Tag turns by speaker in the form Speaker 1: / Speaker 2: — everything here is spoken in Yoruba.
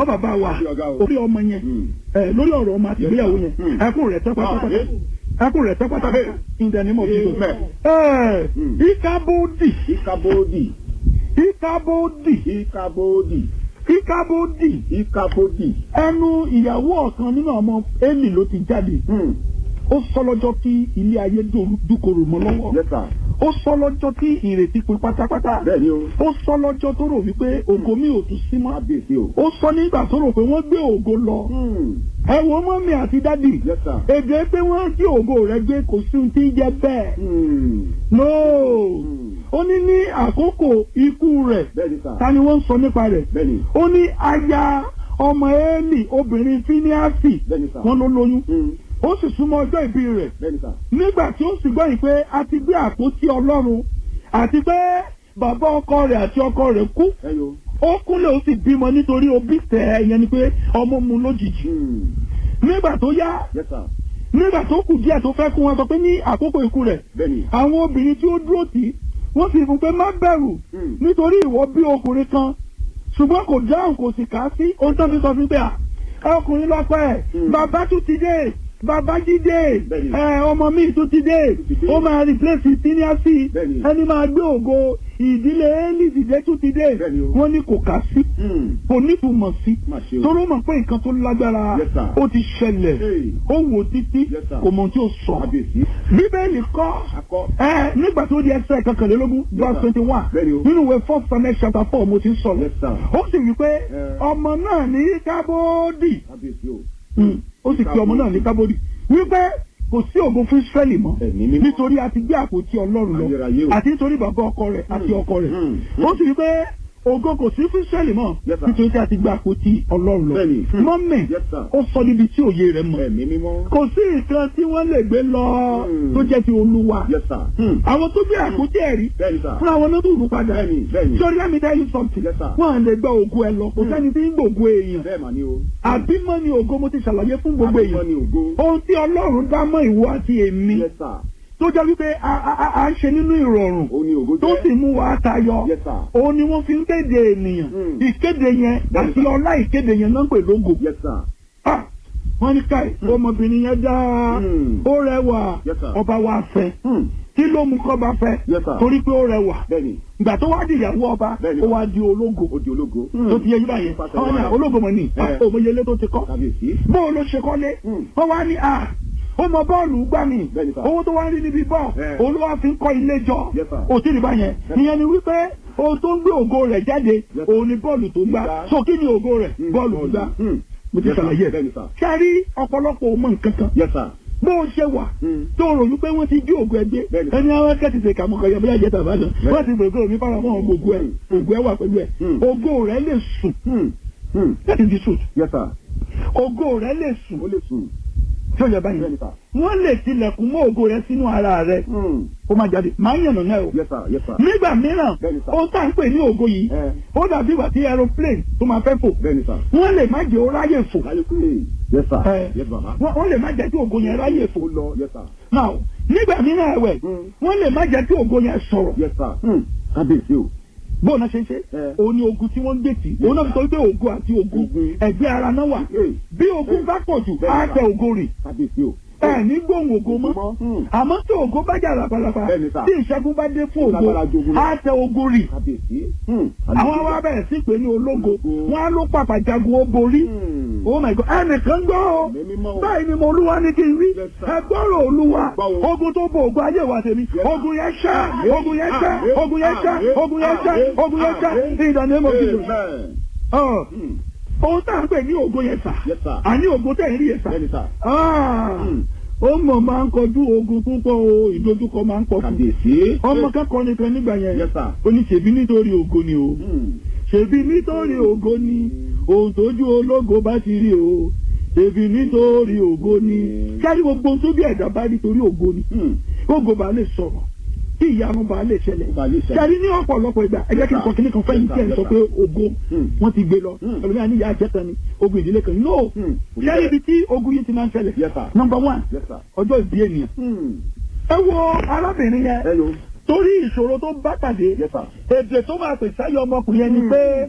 Speaker 1: bàbá wa
Speaker 2: Àbí ọ̀gá o.
Speaker 1: orí ọmọ yẹn
Speaker 2: Hmm.
Speaker 1: ẹ lórí ọ̀rọ̀ ọmọ àti ìgbéyàwó yẹn
Speaker 2: Hmm.
Speaker 1: ẹkún rẹ̀ tẹ́ pátápátá
Speaker 2: Ah, yes.
Speaker 1: ẹkún rẹ̀ tẹ́ pátápátá in the name of Jesus.
Speaker 2: Amen.
Speaker 1: ẹ
Speaker 2: Hmm.
Speaker 1: ìkábòdì
Speaker 2: Ikabodi.
Speaker 1: ìkábòdì
Speaker 2: Ikabodi.
Speaker 1: ìkábòdì
Speaker 2: Ikabodi.
Speaker 1: ẹnu ìyàwó ọ̀kan nínú ọmọ Élì ló ti jáde
Speaker 2: Hmm.
Speaker 1: ó sọ lọ́jọ́ tí ilé ayé dòru- dúkorò mọ́ lọ́wọ́
Speaker 2: Yes, sir.
Speaker 1: ó sọ lọ́jọ́ tí ìrètí pin pátápátá
Speaker 2: Bẹ́ẹ̀ ni o.
Speaker 1: ó sọ lọ́jọ́ tó rò wípé ògo mi ò tún sí mọ́
Speaker 2: Kábíyèsí o.
Speaker 1: ó sọ nígbà tó rò pé wọ́n gbé ògo lọ
Speaker 2: Hmm.
Speaker 1: ẹ wo mọ́mí àti dádì
Speaker 2: Yes, sir.
Speaker 1: èdè pé wọ́n jí ògo rẹ̀ gbé kò sí ohun tí ń jẹ́ bẹ́ẹ̀
Speaker 2: Hmm.
Speaker 1: no
Speaker 2: Hmm.
Speaker 1: ó ní ní àkókò ikú rẹ̀
Speaker 2: Bẹ́ẹ̀ ni, sir.
Speaker 1: ta ni wọ́n ń sọ nípa rẹ̀
Speaker 2: Bẹ́ẹ̀ ni.
Speaker 1: ó ní aya ọmọ Élì obìnrin fíníàsì
Speaker 2: Bẹ́ẹ̀ ni, sir.
Speaker 1: wọ́n ló lóyún
Speaker 2: Hmm.
Speaker 1: ó sì súnmọ́ ọjọ́ ìbí rẹ̀
Speaker 2: Bẹ́ẹ̀ ni, sir.
Speaker 1: nígbà tí ó sì gbọ́ yìí pé a ti gbé àpótí Ọlọ́run àti pé bàbá ọkọ rẹ̀ àti ọkọ rẹ̀ kú
Speaker 2: Ẹ yo.
Speaker 1: ó kúnlẹ̀ ó sì bímọ nítorí òbí tẹ̀ ẹ́ yẹn ni pé ọmọ mu lójijì
Speaker 2: Hmm.
Speaker 1: nígbà tó yá
Speaker 2: Yes, sir.
Speaker 1: nígbà tó kù díẹ̀ tó fẹ́ kú wọn sọ pé ní àkókò ikú rẹ̀
Speaker 2: Bẹ́ẹ̀ ni.
Speaker 1: àwọn obìnrin tí ó dúró tì í wọ́n sì fún pé má bẹ̀rù
Speaker 2: Hmm.
Speaker 1: nítorí ìwọ bí ọkùnrin kan ṣùgbọ́n kò dáhùn kò sì kà á sí ohun tó fi sọ fún pé à ọkùnrin lọ́pọ̀ ẹ̀
Speaker 2: Hmm.
Speaker 1: bàbá tún ti dé bàbá jí dé
Speaker 2: Bẹ́ẹ̀ni.
Speaker 1: ẹ ọmọ mi tún ti dé
Speaker 2: ti dé.
Speaker 1: ó máa replace síníàsì
Speaker 2: Bẹ́ẹ̀ni.
Speaker 1: ẹni máa gbé ògo ìdílé Élì dìde tún ti dé
Speaker 2: Bẹ́ẹ̀ni o.
Speaker 1: wọ́n ní kò kà á sí
Speaker 2: Hmm.
Speaker 1: kò nítumọ̀ sí
Speaker 2: Má ṣe o.
Speaker 1: torí ó mọ̀ pé nǹkan tó lágbára
Speaker 2: Yes, sir.
Speaker 1: ó ti ṣẹlẹ̀
Speaker 2: Hey.
Speaker 1: ó wò títí
Speaker 2: Yes, sir.
Speaker 1: kò mọ̀ ohun tí ó sọ
Speaker 2: Kábíyèsí.
Speaker 1: bíbélì kọ́
Speaker 2: Akọ.
Speaker 1: ẹ nígbà tó di ẹsẹ̀ kọkànlélógún verse twenty one
Speaker 2: Bẹ́ẹ̀ni o.
Speaker 1: nínú ìwé first Samuel chapter four mo ti ń sọ̀rọ̀
Speaker 2: Yes, sir.
Speaker 1: ó sì wí pé
Speaker 2: Eh.
Speaker 1: ọmọ náà ní kábódì
Speaker 2: Kábíyèsí o.
Speaker 1: Mm. ó sì pe ọmọ náà ní kábódì wípé kò sí ògo fún Ísírẹ́lì mọ́
Speaker 2: Ẹ̀mí mímọ́.
Speaker 1: nítorí a ti gbé àpótí Ọlọ́run lọ
Speaker 2: Ayérayé o.
Speaker 1: àti nítorí bàbá ọkọ rẹ̀ àti
Speaker 2: Mm.
Speaker 1: ọkọ rẹ̀
Speaker 2: Mm.
Speaker 1: ó sì wí pé ògo kò sí fún Ísírẹ́lì mọ́
Speaker 2: Yes, sir.
Speaker 1: nítorí tí a ti gbé àpótí Ọlọ́run lọ
Speaker 2: Bẹ́ẹ̀ni. Mm.
Speaker 1: mọ́mì
Speaker 2: Yes, sir.
Speaker 1: ó sọ níbi tí òye rẹ̀ mọ̀
Speaker 2: Ẹ̀mí mímọ́.
Speaker 1: kò sí nǹkan tí wọ́n lè gbé lọ
Speaker 2: Mm.
Speaker 1: tó jẹ́ ti Olúwa
Speaker 2: Yes, sir. Hmm.
Speaker 1: àwọn tó gbé àpótí ẹ̀rí
Speaker 2: Bẹ́ẹ̀ ni, sir.
Speaker 1: fún àwọn náà tó rú padà
Speaker 2: Bẹ́ẹ̀ni, bẹ́ẹ̀ni.
Speaker 1: sori let me tell you something
Speaker 2: Yes, sir.
Speaker 1: wọn à lè gba ògo ẹ lọ kò
Speaker 2: Hmm.
Speaker 1: sẹ́ni tí ń gbògo èèyàn
Speaker 2: Bẹ́ẹ̀ mà ni o.
Speaker 1: àbímọ ni ògo mo ti ṣàlàyé fún gbogbo
Speaker 2: Àbímọ
Speaker 1: èèyàn
Speaker 2: ni ògo.
Speaker 1: ohun tí Ọlọ́run dá mọ́ ìwọ àti èmi
Speaker 2: Yes, sir.
Speaker 1: tó jẹ́ wípé a a- a- a ń ṣe nínú ìrọ̀rùn
Speaker 2: Ó ní ògo
Speaker 1: tó
Speaker 2: jẹ́.
Speaker 1: sì mú wa tayọ
Speaker 2: Yes, sir.
Speaker 1: òun ni wọ́n fi ń kéde ènìyàn
Speaker 2: Hmm.
Speaker 1: ìkéde yẹn
Speaker 2: Bẹ́ẹ̀ni,
Speaker 1: àti
Speaker 2: sir.
Speaker 1: ọlá ìkéde yẹn náà ń pè lógo
Speaker 2: Yes, sir.
Speaker 1: Ah, wọ́n ní káì ọmọbìnrin yẹn dá
Speaker 2: Hmm.
Speaker 1: ó rẹwà
Speaker 2: Yes, sir.
Speaker 1: ọba wa fẹ́
Speaker 2: Hmm.
Speaker 1: kí ló mú kọ́ba fẹ́
Speaker 2: Yes, sir.
Speaker 1: torí pé ó rẹwà
Speaker 2: Bẹ́ẹ̀ni.
Speaker 1: ìgbà tó wá di ìyàwó ọba
Speaker 2: Bẹ́ẹ̀ni.
Speaker 1: ó wá di ológo
Speaker 2: Ó di ológo.
Speaker 1: tó ti yẹ yíba yẹn
Speaker 2: Pàṣẹ
Speaker 1: àwọn náà
Speaker 2: wàrà.
Speaker 1: ológo mọ̀ ní
Speaker 2: Eh.
Speaker 1: òmòyelé tó ti kọ́
Speaker 2: Kábíyèsí.
Speaker 1: bóun ló ṣe kọ́lé
Speaker 2: Hmm.
Speaker 1: wọ́n wá ní à ó mọ bọ́ọ̀lù gbà mí
Speaker 2: Bẹ́ẹ̀ni, sir.
Speaker 1: owó tó wá ń rí níbi bọ́ọ̀
Speaker 2: Eh.
Speaker 1: òun ló wá fi ń kọ́ ilé jọ
Speaker 2: Yes, sir.
Speaker 1: òtí rí báyẹn ìyẹn ni wípé ohun tó ń gbé ògo rẹ̀ jáde
Speaker 2: Yes, sir.
Speaker 1: òun ni bọ́ọ̀lù tó gbá
Speaker 2: Gbígbá.
Speaker 1: so kí ni ògo rẹ̀
Speaker 2: Hmm.
Speaker 1: bọ́ọ̀lù tó gbá
Speaker 2: Hmm.
Speaker 1: mo ti
Speaker 2: Yes, sir.
Speaker 1: ṣàlàyé ẹ̀
Speaker 2: Bẹ́ẹ̀ni, sir.
Speaker 1: kárí ọ̀pọ̀lọpọ̀ ò mọ nǹkan kan
Speaker 2: Yes, sir.
Speaker 1: bó o ṣe wà
Speaker 2: Hmm.
Speaker 1: tó rò wípé wọ́n ti jí ògo ẹgbẹ́
Speaker 2: Bẹ́ẹ̀ni.
Speaker 1: ẹni àwọn akẹ́tì ṣe kàmú kan yẹ bóyá jẹ́ tàbá náà
Speaker 2: Bẹ́ẹ̀ni.
Speaker 1: wọ́n ti gbègbè omi fara mọ́ ògo ẹ̀ ògo ẹ̀ wà pẹ̀lú ẹ̀
Speaker 2: Hmm.
Speaker 1: ògo rẹ̀ lè sùn
Speaker 2: Hmm. Hmm.
Speaker 1: that is the truth
Speaker 2: Yes, sir.
Speaker 1: ògo rẹ̀ lè sùn
Speaker 2: Ó lè sùn.
Speaker 1: tí ó yẹ báyìí
Speaker 2: Bẹ́ẹ̀ni, sir.
Speaker 1: wọ́n lè tilẹ̀kùn mọ́ ògo rẹ̀ sínú ara rẹ̀
Speaker 2: Hmm.
Speaker 1: ó máa jáde máa ń yànnà náà o
Speaker 2: Yes, sir. Yes, sir.
Speaker 1: nígbà mìíràn
Speaker 2: Bẹ́ẹ̀ni, sir.
Speaker 1: ó tá ń pè ní ògo yìí
Speaker 2: Eh.
Speaker 1: ó dàbí ìgbà tí aeroplane tó máa fẹ́ fò
Speaker 2: Bẹ́ẹ̀ni, sir.
Speaker 1: wọ́n lè má jẹ́ ó ráyè fò
Speaker 2: Láyé pé. Yes, sir.
Speaker 1: Eh.
Speaker 2: Yes, bàbá.
Speaker 1: wọ́n wọ́n lè má jẹ́ kí ògo yẹn ráyè fò
Speaker 2: Ó lọ. Yes, sir.
Speaker 1: now nígbà mìíràn ẹ̀wẹ̀
Speaker 2: Hmm.
Speaker 1: wọ́n lè má jẹ́ kí ògo yẹn sọ̀rọ̀
Speaker 2: Yes, sir. Hmm. Kábíyèsí o.
Speaker 1: bóun náà ṣe ń ṣe
Speaker 2: Eh.
Speaker 1: òun ni ogun tí wọ́n ń gbé tì òun náà fi sọ pé ògo àti ogun
Speaker 2: Ogun.
Speaker 1: ẹ̀gbẹ́ ara náà wà
Speaker 2: Eh.
Speaker 1: bí ogun bá pọ̀ jù
Speaker 2: Bẹ́ẹ̀ni,
Speaker 1: á
Speaker 2: sir.
Speaker 1: tẹ ògo rì
Speaker 2: Kábíyèsí o.
Speaker 1: ẹ ní gbóhùn ògo mọ́
Speaker 2: Hmm.
Speaker 1: àmọ́ tí ògo bá jà lápalapa
Speaker 2: Bẹ́ẹ̀ni, sir.
Speaker 1: tí ìṣẹ́gun bá dé fún ògo
Speaker 2: Lágbára jogun lọ.
Speaker 1: á tẹ ògo rì
Speaker 2: Kábíyèsí. Hmm.
Speaker 1: àwọn wa bẹ̀rẹ̀ sí pé ní ológo
Speaker 2: Ológo.
Speaker 1: wọn á ló pàpà jagun ó borí
Speaker 2: Hmm.
Speaker 1: oh my god ẹnìkan gbọ́ o
Speaker 2: Ẹ̀mí mímọ́ o.
Speaker 1: báyìí ni mo olúwa ní kí n rí
Speaker 2: Yes, sir.
Speaker 1: ẹ gbọ́rọ̀ olúwa
Speaker 2: Gbọ́ o.
Speaker 1: ogun tó bo ògùn ayé wa tèmi
Speaker 2: Yes, sir.
Speaker 1: ogun yẹn ṣá
Speaker 2: Àmín.
Speaker 1: ogun yẹn ṣá
Speaker 2: Àmín.
Speaker 1: ogun yẹn ṣá
Speaker 2: Àmín.
Speaker 1: ogun yẹn ṣá
Speaker 2: Àmín.
Speaker 1: ogun yẹn ṣá
Speaker 2: Àmín.
Speaker 1: in the name of Jesus.
Speaker 2: Amen.
Speaker 1: Ọ̀,
Speaker 2: Hmm.
Speaker 1: ohun tá à ń pè ní ògo yẹn sà
Speaker 2: Yes, sir.
Speaker 1: àní ògo tẹ̀ ń rí yẹn sà
Speaker 2: Bẹ́ẹ̀ni, sir.
Speaker 1: Ah,
Speaker 2: Hmm.
Speaker 1: ó mọ̀ máa ń kọjú ogun púpọ̀ o ìdojúkọ máa ń pọ̀ fún
Speaker 2: Kábíyèsí.
Speaker 1: ọmọ kẹ́kọ̀ọ́ nìkan nígbà yẹn
Speaker 2: Yes, sir.
Speaker 1: ó ní ṣèbí nítorí ògo ni o
Speaker 2: Hmm.
Speaker 1: ṣèbí nítorí ògo ni ohun tójú ológo bá ti rí o ṣèbí nítorí ògo ni kárí gbogbo ohun tó bí ẹ̀dá bá rí torí ògo ni
Speaker 2: Hmm.
Speaker 1: ògo bá lè sọ̀rọ̀ kí ìyanu bá lè ṣẹlẹ̀
Speaker 2: Ó bá lè ṣẹlẹ̀.
Speaker 1: kárí ní ọ̀pọ̀lọpọ̀ ìgbà ẹ jẹ́ kí n sọ kíní kan fẹ́yìn tí ẹ̀ ń sọ pé ògo
Speaker 2: Hmm.
Speaker 1: wọ́n ti gbé lọ
Speaker 2: Hmm.
Speaker 1: ẹlòmíràn ní ìyá àjẹta ni ogun ìdílé kan no
Speaker 2: Hmm.
Speaker 1: kárí ibi tí ogun yìí ti máa ń ṣẹlẹ̀
Speaker 2: Yes, sir.
Speaker 1: number one
Speaker 2: Yes, sir.
Speaker 1: ọjọ́ ìbí ènìyàn
Speaker 2: Hmm.
Speaker 1: ẹ wo arábìnrin yẹn
Speaker 2: Hello.
Speaker 1: torí ìṣòro tó bá pàdé
Speaker 2: Yes, sir.
Speaker 1: èdè tó máa pè sáyọ ọmọkùnrin yẹn ni pé